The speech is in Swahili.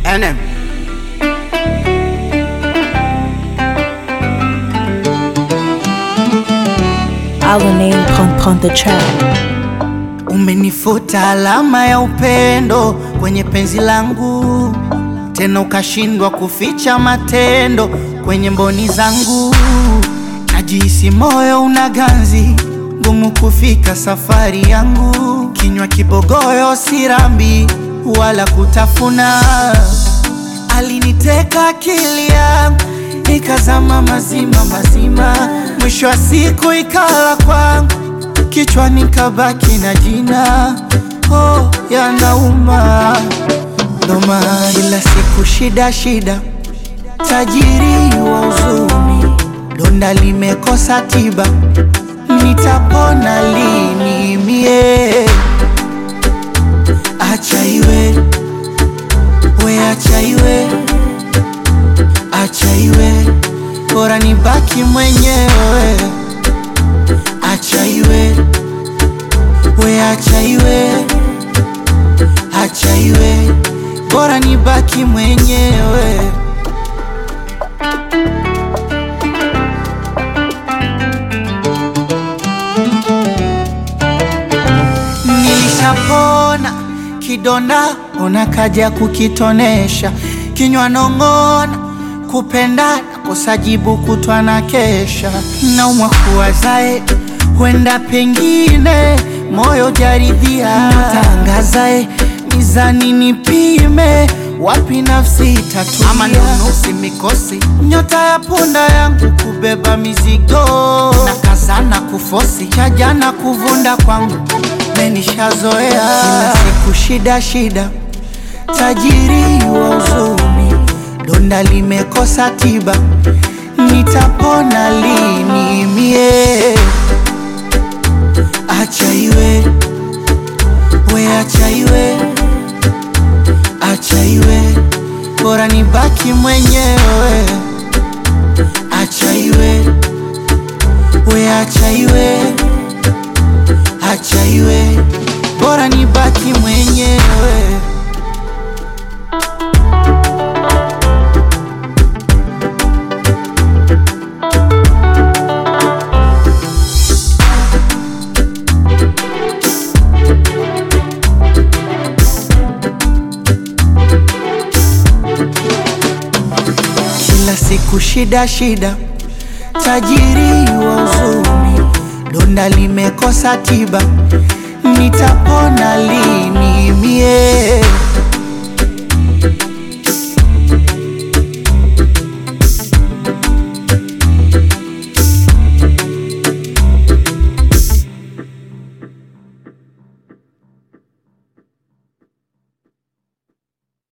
NM. Alanin pump pump the track. Umenifuta alama ya upendo kwenye penzi langu, tena ukashindwa kuficha matendo kwenye mboni zangu. Najihisi moyo una ganzi, ngumu kufika safari yangu. Kinywa kibogoyo, sirambi wala kutafuna. Aliniteka akili yangu, ikazama mazima mazima. Mwisho wa siku ikala kwangu kichwani kabaki na jina oh, yanauma ndo maana kila siku shida shida, tajiri wa huzuni, donda limekosa tiba, nitapona lini mie? Acha iwe we, acha iwe, acha iwe, bora nibaki mwenyewe acha iwe we, acha iwe, acha iwe, bora nibaki mwenyewe. Nilishapona kidonda, ona kaja kukitonesha, kinywa nong'ona, kupenda kosa jibu kutwa na kesha, naumwa kuwazae huenda pengine moyo jaridhia, tangazae mizani nipime wapi nafsi itatulia, ama nunusi mikosi nyota ya punda yangu kubeba mizigo na kazana kufosi cha jana kuvunda kwangu menishazoea kila siku shida shida, tajiri wa huzuni, donda limekosa tiba, nitapona lini mie? Acha iwe we, acha iwe, acha iwe, bora nibaki mwenyewe. Acha iwe we, acha iwe, acha iwe, bora nibaki mwenyewe. Kila siku shida shida, tajiri wa huzuni, donda limekosa tiba, nitapona lini mie?